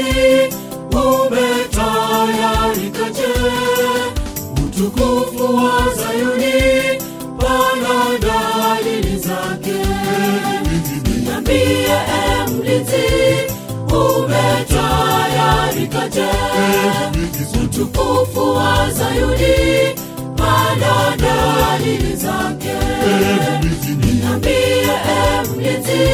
umetayarikaje? Utukufu wa Zayuni, pana dalili zake. Niambie, e mlinzi, umetayarikaje? Utukufu wa Zayuni, pana dalili zake. Niambie, e mlinzi,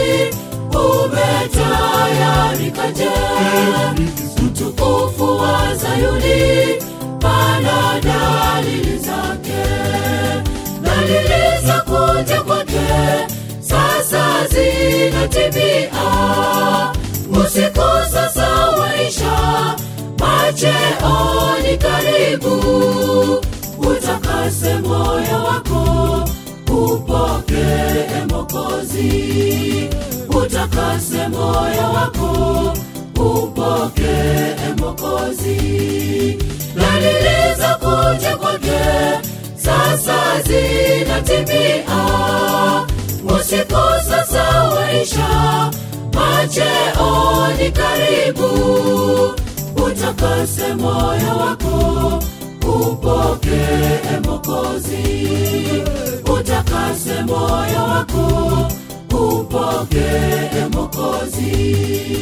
umetayarikaje? Utukufu wa Zayuni, pana dalili zake. Dalili za kuja kwake sasa zinatimia, usiku sasa waisha, macheo ni karibu. Utakase moyo wako, upokee Mwokozi. Utakase moyo wako, upokee Mwokozi. Dalili za kuja kwake sasa zinatimia, usiku sasa waisha, macheo ni karibu. Utakase moyo wako, upokee Mwokozi. Utakase moyo wako, upokee Mwokozi.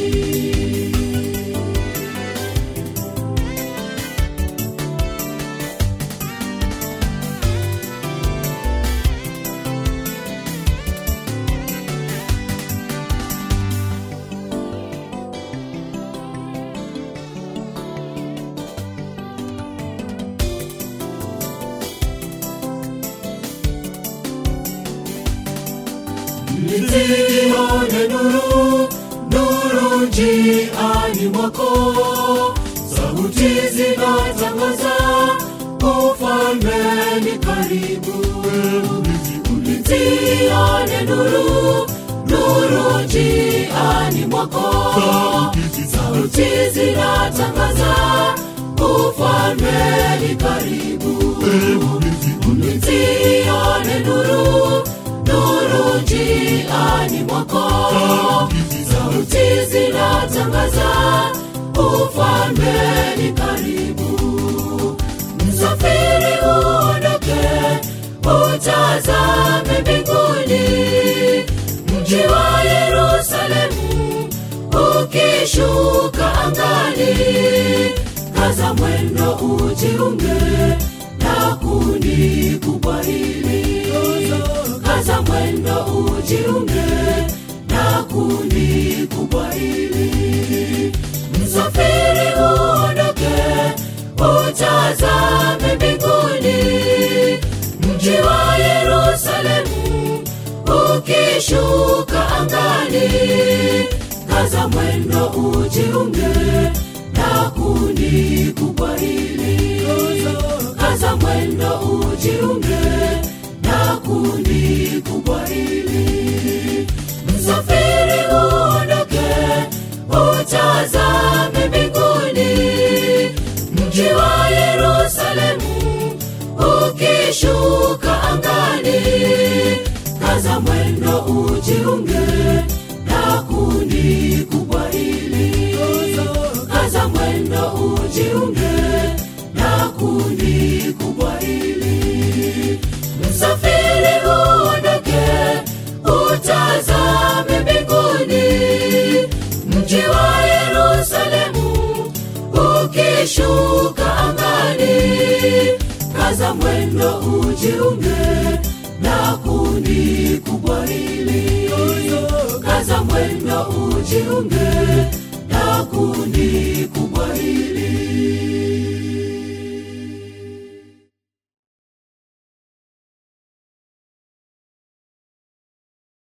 Nilione nuru, nuru njiani mwako, sauti zinatangaza ufalme ni karibu. Nilione nuru, nuru njiani mwako, sauti zinatangaza ufalme ni karibu. Nilione nuru, nuru njiani mwako, sauti zinatangaza ufalme ni karibu. Msafiri uondoke, utazame mbinguni, mji wa Yerusalemu ukishuka angani. Kaza mwendo ujiunge na kundi kubwa hili kaza mwendo ujiunge na kundi kubwa hili. Msafiri uondoke, utazame mbinguni, mji wa Yerusalemu ukishuka angani. Kaza mwendo ujiunge na kundi kubwa hili, kaza mwendo ujiunge na kundi kubwa hili. Msafiri uondoke, utazame mbinguni, mji wa Yerusalemu ukishuka angani. Kaza mwendo ujiunge na kundi kubwa hili, kaza mwendo ujiunge na kundi kubwa hili. Msafiri uondoke, utazame mbinguni, mji wa Yerusalemu ukishuka angani. Kaza mwendo ujiunge na kundi kubwa hili, kaza mwendo ujiunge na kundi kubwa hili.